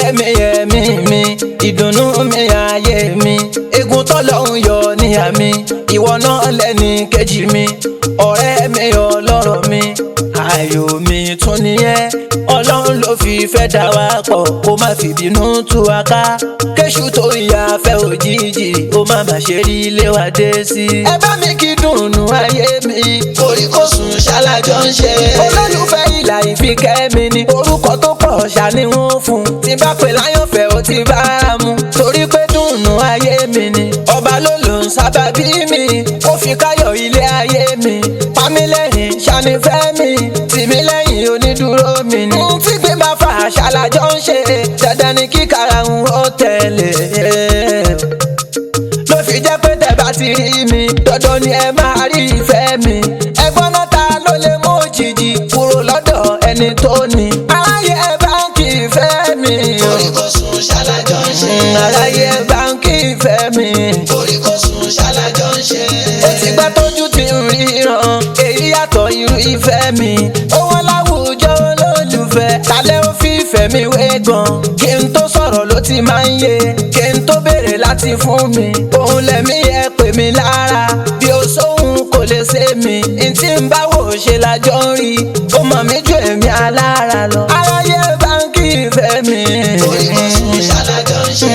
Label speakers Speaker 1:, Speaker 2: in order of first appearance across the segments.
Speaker 1: mi ẹ̀mí mi ìdùnnú mi ayé mi egun tọ́lọ́hún yọ níyà mi ìwọ náà lẹ́ni kejì mi ọ̀rẹ́ mi ọlọ́rọ̀ mi ayọ̀ mi tún nìyẹn ọlọ́run ló fi fẹ́ dá wa pọ̀ kó má fi bínú tú wa ká kéṣù tó ìyá fẹ́ òjijì ó má má ṣe rí ilé wa dé sí. ẹ bá mi kí dùnnú ayé mi orí kò sùn ṣálájọ ń ṣe. olólùfẹ́ ìlà ìfikẹ́ mi ni orúkọ tó pọ̀ ṣàní wọn fún tí bá pè láyọ̀fẹ́ ó ti bá a mú torí pé dùnnú ayé mi ni ọba ló lò ń sábàbí mi ó fi káyọ̀ ilé ayé mi pamílẹ́yìn ṣànífẹ́ mi tìmílẹ́yìn onídùúró mi ni. ohun tí gbé bá fà ṣàlàjọ ń ṣe dandan ni kíkàrà ń ó tẹ̀lé ló fi jẹ́ pé tẹ̀ bá ti rí mi dandan ni ẹ máa rí ìfẹ́ mi ẹgbọ́n náà ta ló lè mú òjijì kúrò lọ́dọ̀ ẹni tó ní. aráyé báńkì ìfẹ́ mi.
Speaker 2: orí kò sùn ṣálájọ ń ṣe.
Speaker 1: aráyé báńkì ìfẹ́ mi.
Speaker 2: orí kò sùn ṣálájọ ń ṣe.
Speaker 1: ó ti gbá tójú ti ń ríran èyí yàtọ̀ irú ìfẹ́ mi. owó láwùjọ olólùfẹ́ tálẹ́ ó fi ìfẹ́ mi wé gan. kí n tó sọ̀rọ̀ ló ti máa ń yé kí n tó béèrè láti fún mi. òun lẹ̀mí yẹ pè mí lára bí o sóhun kò lè ṣe mí. n tí ń bá wò ṣe lájọ ń rí ó mọ̀ mí ju èmi alára lọ. aráyé báńkì ìfẹ́ mi.
Speaker 2: orí kò sùn ṣálájọ ń ṣe.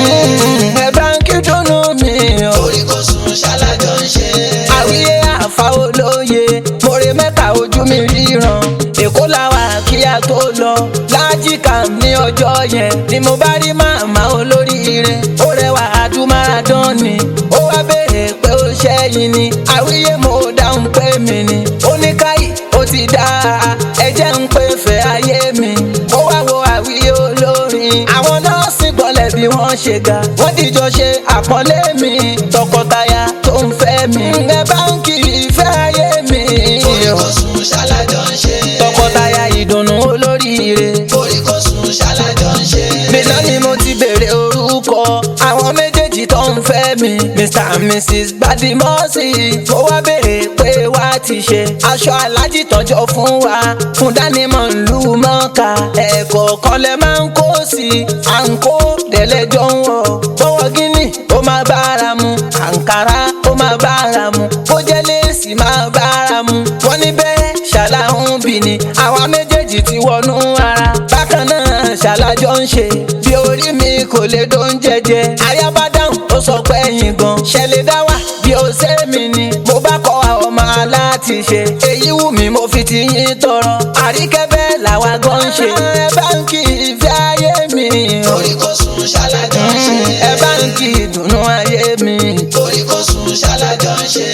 Speaker 1: ẹ báńkì dùnnú mi o
Speaker 2: orí kò sùn ṣálájọ ń ṣe.
Speaker 1: àwíyé àfa olóye mòrè mẹ́ta ojú mi ríran èkó làwà kí a tó lọ lájìká ní ọjọ́ yẹn ni mo bá rí màmá olóríire ó rẹwà adúmáradán ni ó wá béèrè pé ó ṣẹ́yìn ni àwíyé mo dáhùn pé mi ni ó ní káyì ó ti dá ẹ jẹ́ ń pè fẹ́ ayé mi ó wá wo àwíyé olórin àwọn nọ́ọ̀sì gbọ́lẹ̀ bí wọ́n ṣe ga wọ́n dìjọ ṣe àpọ́nlé mi tọkọtaya tó ń fẹ́ mi ẹ báńkì ìfẹ́ ayé mi
Speaker 2: orí kò sùn ṣálájọ ń ṣe.
Speaker 1: tọkọtaya ìdùnnú olóríire
Speaker 2: orí kò sùn ṣálájọ ń ṣe.
Speaker 1: bíná ni mo ti béèrè orúkọ àwọn méjèèjì tó ń fẹ́ mi mr and mrs badimosi mo wá béèrè pé wá ti ṣe aṣọ alájì tọjọ fún wa fún dánimọ̀ ìlú mọ́ka ẹ̀kọ́ kan lẹ máa ń kó sí i à ń kó dẹ̀lẹ́jọ́ ń wọ̀ bọ́wọ́ gíní ó máa bára mu àǹkárá ó máa bára mu bó jẹ́ léèsì máa bára mu wọ́n ní bẹ́ẹ̀ ṣàlàhùn bì ní àwa méjèèjì ti wọnú ara bákan náà ṣàlàjọ ń ṣe bí orí mi kò lè dún jẹjẹ ayaba dáhùn ó sọ pé ẹ̀yìn gan ṣẹlẹ̀ dá wà bí ó ṣe mí ni mo bá kọ àwọn ọmọ aláti ṣe èyí wù mí mo fi ti yín tọrọ àríkẹ́ bẹ́ẹ̀ làwa gan ń ṣe ẹ báńkì ìfẹ́ ayé mi
Speaker 2: orí kò sùn ṣálájọ ń ṣe.
Speaker 1: ẹ báńkì ìdùnnú ayé mi
Speaker 2: orí kò sùn ṣálájọ ń ṣe.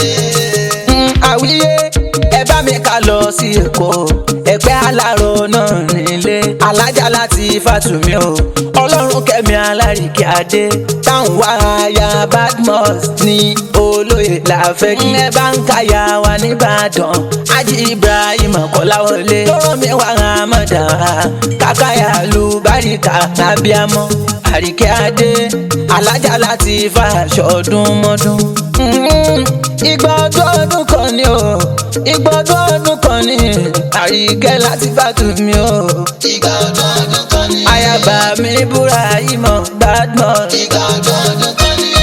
Speaker 1: Mm, àwíyé ẹ bá mi ká lọ sí èkó ẹgbẹ́ aláró náà nílé alájà láti fàtúmí o ọlọ́run kẹ́mi alárìkí adé táwọn wá aya badmus ní olóyè láfẹ́ kí ẹ bá ń káyà wá nìbàdàn ájí ibrahim kọ́láwọlé lọ́rọ̀ mi wá ramọ́dà kákáyà lu báríkà lábíàmọ́ àríkẹ́ adé alájà láti fàṣọ ọdún mọ́dún. Mm, Ìgbà ọdún ọdún kan ni o ìgbà ọdún ọdún kan ni àríkẹ́ láti fàtú mi o.
Speaker 2: ìgbà ọdún ọdún kan ní.
Speaker 1: Ayaba mi búra ìmọ̀ Badmus.
Speaker 2: ìgbà ọdún ọdún kan ní.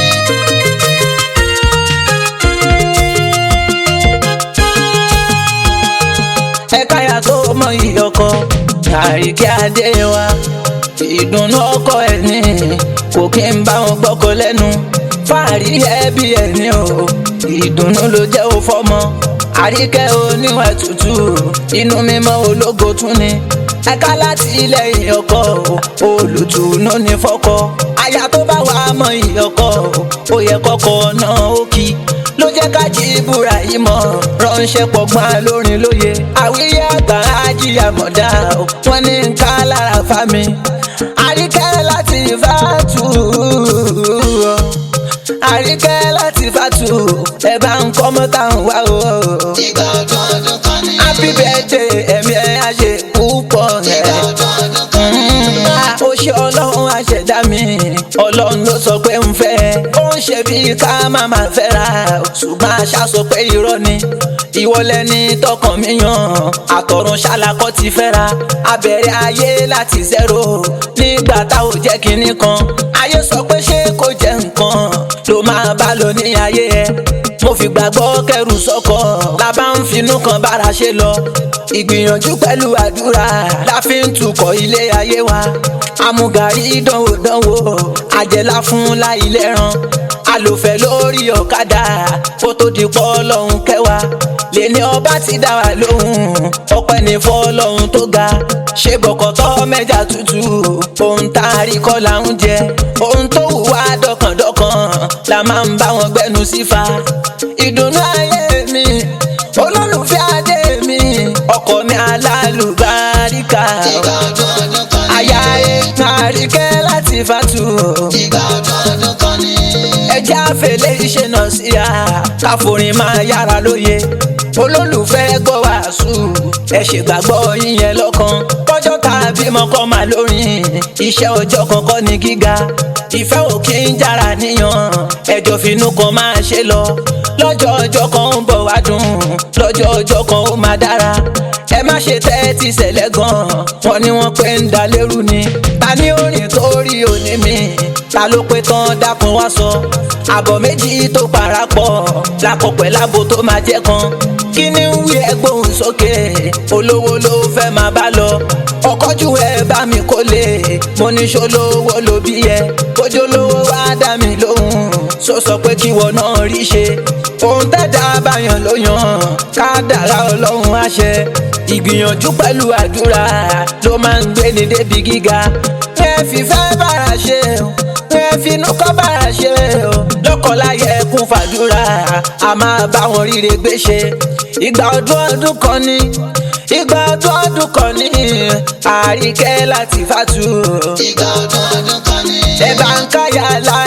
Speaker 1: Ẹ̀ka ya tó mọ ìyọkọ àríkẹ́ adé wa. Ìdùnnú ọkọ ẹ̀ ní kò kí n bá wọn gbọ́kọ lẹ́nu. Fáàrí ẹbí ẹ̀ ní o, ìdùnnú ló jẹ́ ó fọ́mọ. Àríkẹ́ oníwà tútù, inú mímọ́ ológo tún ni. Ẹ̀ka láti ilẹ̀ ìyọkọ, olùtùnú ní fọ́kọ. Aya tó bá wà mọ ìyọkọ, ó yẹ kọ́kọ́ náà ó kí ló jẹ́ ká jí búra yìí mọ́ ránṣẹ́ pọ̀gbọ́n lórin lóye àwíyé àgbà ajíyà mọ̀dá o wọ́n ní ká lára fa mi àríkẹ́ láti fàtú àríkẹ́ láti fàtú ẹ bá ń kọ́ mọ́tà ń wá o
Speaker 2: ìgbà ọdún ọdún kan ní.
Speaker 1: happy birthday ẹ̀mí ẹ̀ á ṣe púpọ̀ ẹ̀
Speaker 2: ìgbà ọdún ọdún kan ní.
Speaker 1: ó ṣe ọlọ́run àṣẹ̀dá mi ọlọ́run ló sọ pé ń fẹ́ ó ń ṣe bí ká má má fẹ́ra ṣùgbọ́n àṣà sọ pé irọ́ ni ìwọ lẹni tọkàn mi yàn àtọ̀run ṣàlàkọ́ ti fẹ́ra abẹ̀rẹ̀ ayé láti zero nígbà tá ò jẹ́ kinní kan ayé sọ pé ṣé kò jẹ́ nǹkan ló máa bá lọ ní ayé ẹ mo fi gbàgbọ́ kẹrù sọ́kọ̀ la bá ń finú kan bára ṣe lọ ìgbìyànjú pẹ̀lú àdúrà la fi ń tukọ̀ ilé ayé wa amúgarí dánwò dánwò àjẹlá fún láì lẹ́ràn alòfẹ́ lórí ọ̀kadà kó tó di pọ́ lọ́hún kẹwàá lẹ́ni ọba ti dá wa lóhùn ọpẹ́ ní fọ́lọ́hún tó ga ṣe bọ̀kọ̀tọ́ mẹ́jà tútù ohun tá a rí kọ́ là ń jẹ ohun tó wù wá dọ̀kàndọ̀kàn la máa ń bá wọn gbẹnu sífa ìdùnnú ayé mi olólùfẹ́ adé mi ọkọ mi alálùbáríkà
Speaker 2: Ìgbà ọdún ọdún kan ní.
Speaker 1: aya ẹ̀ àríkẹ́ láti fàtú
Speaker 2: Ìgbà ọdún ọdún kan ní.
Speaker 1: ẹjẹ́ àfẹlẹ́ iṣẹ́ náà sí a káforin máa yára lóye olólùfẹ́ gbọ́ wàásù ẹ ṣègbàgbọ́ yíyẹn lọ́kàn kọjọ́ tàbí mọ́kọ́ máa lórin iṣẹ́ ọjọ́ kankan ní gíga ìfẹ́ ò kí ń jára níyàn ẹjọ́ finú kan máa ṣe lọ lọ́jọ́ ọjọ́ kan ń bọ̀ wá dùn lọ́jọ́ ọjọ́ kan ó máa dára ẹ má ṣe tẹ́tí ṣẹlẹ̀ gan wọn ni wọ́n pé ń da lérú ni ta ní orin tó rí òní mi ta ló pé tán dákun wá sọ àbọ̀ méjì tó parapọ̀ lákọ̀pẹ̀ lábo tó máa jẹ́ kan kí ni ń wí ẹgbóhùn sókè olówó ló fẹ́ máa bá lọ ọkọ́jú ẹ bá mi kó lè mo ní ṣolówó ló bí ẹ bójú lówó wá dá mi lóhùn sọ sọ pé kíwọ náà rí ṣe ohun tẹ́dá báyàn ló yàn ká dára ọlọ́run àṣẹ ìgbìyànjú pẹ̀lú àdúrà ló máa ń gbé ní débi gíga ẹ fìfẹ́ bára ṣe o ẹ finú kọ́ bára ṣe o lọ́kọ̀láyẹ kún fàdúrà a máa bá wọn ríre gbé ṣe ìgbà ọdún ọdún kan ní ìgbà ọdún ọdún kan ní àríkẹ́ láti fàtú
Speaker 2: Ìgbà ọdún ọdún kan ní.
Speaker 1: ẹ bá ń káyà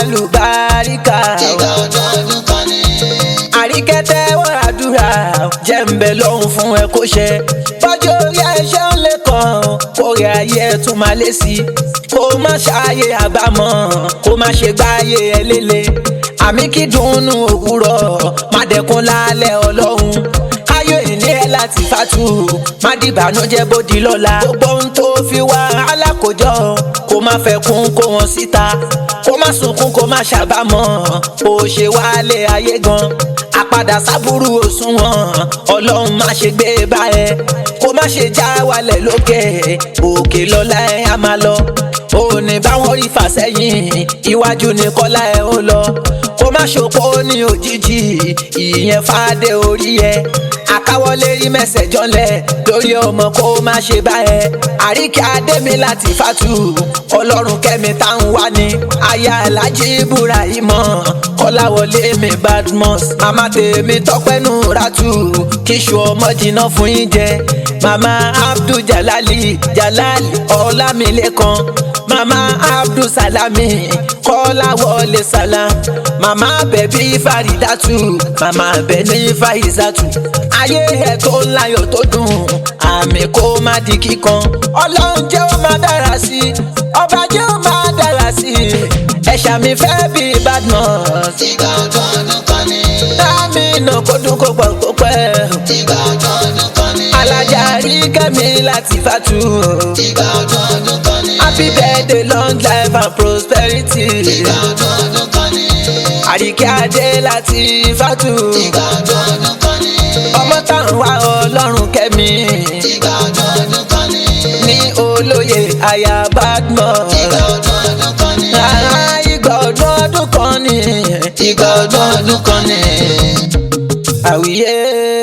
Speaker 1: lálùbáríkà
Speaker 2: Ìgbà ọdún ọdún kan ní.
Speaker 1: àríkẹ́ tẹ́wọ́ àdúrà jẹ́ ń bẹ lọ́hùn fún ẹ kó ṣe bọ́jú orí ẹṣẹ́ ń lè kàn kó rí ayé ẹ tún máa lé sí i kó má ṣàyè àbámọ̀ kó má ṣe gbáyé ẹ lélẹ̀ àmì kí dùnnú òwúrọ̀ má dẹkùn lálẹ́ ọlọ́run ayọ̀ ìní ẹ láti fàtú má dìbànújẹ́ bódi lọ́la gbogbo ohun tó fi wá alákòjọ kó má fẹ́ kún kó wọn síta kó má sunkún kó má ṣàbámọ̀ kó ṣe wálé ayé gan àpadà sábúrú òṣùwọ̀n ọlọ́run má ṣe gbé bá ẹ kó má ṣe já wálẹ̀ lókè òkè lọ́la ẹ á máa lọ òní báwọn rí fàsẹ́yìn iwájú ní kọ́lá ẹ ó lọ kó má ṣòpó ní òjijì ìyẹn fàdé orí ẹ àkáwọlé rí mẹsẹ̀ jọlẹ̀ lórí ọmọ kó má ṣe bá ẹ àríkẹ́ adémi láti fàtú ọlọ́run kẹ́mi táwọn wá ní aya alájí ibrahimọ kọ́láwọlé mi badmus màmá tèmi tọpẹ́nu ratu kíṣù ọmọ jìnnà fún yín jẹ màmá abdul jalali jalali ọlámilékan màmá abdul salami kọ́láwọlé salam màmá bẹ̀bí faridatu màmá bẹ̀ni faizatu ayé ẹ̀ tó ń láyọ̀ tó dùn àmì kó má di kíkan ọlọ́run jẹ́ ó máa dára sí i ọba jẹ́ ó máa dára sí i ẹ̀ṣà mi fẹ́ bí badmus
Speaker 2: Ìgbà ọdún ọdún kan ní.
Speaker 1: láàmì náà kó dún kó gbọ̀ kó pẹ́
Speaker 2: Ìgbà ọdún ọdún kan ní.
Speaker 1: alájà rí kẹ́mi láti fàtú
Speaker 2: Ìgbà ọdún ọdún kan ní.
Speaker 1: happy birthday long life and prosperity
Speaker 2: Ìgbà ọdún ọdún kan ní.
Speaker 1: àríkẹ́ adé láti fàtú
Speaker 2: Ìgbà ọdún ọdún kan ní.
Speaker 1: ọmọ táwọn wá ọlọ́run kẹ́mi
Speaker 2: Ìgbà ọdún ọdún kan ní.
Speaker 1: ní olóye aya badmus.
Speaker 2: Ìgbà ọdún ọdún kan ní.
Speaker 1: Rárá ìgbà ọdún ọdún kan ni
Speaker 2: Ìgbà ọdún ọdún kan ní.
Speaker 1: àwíyé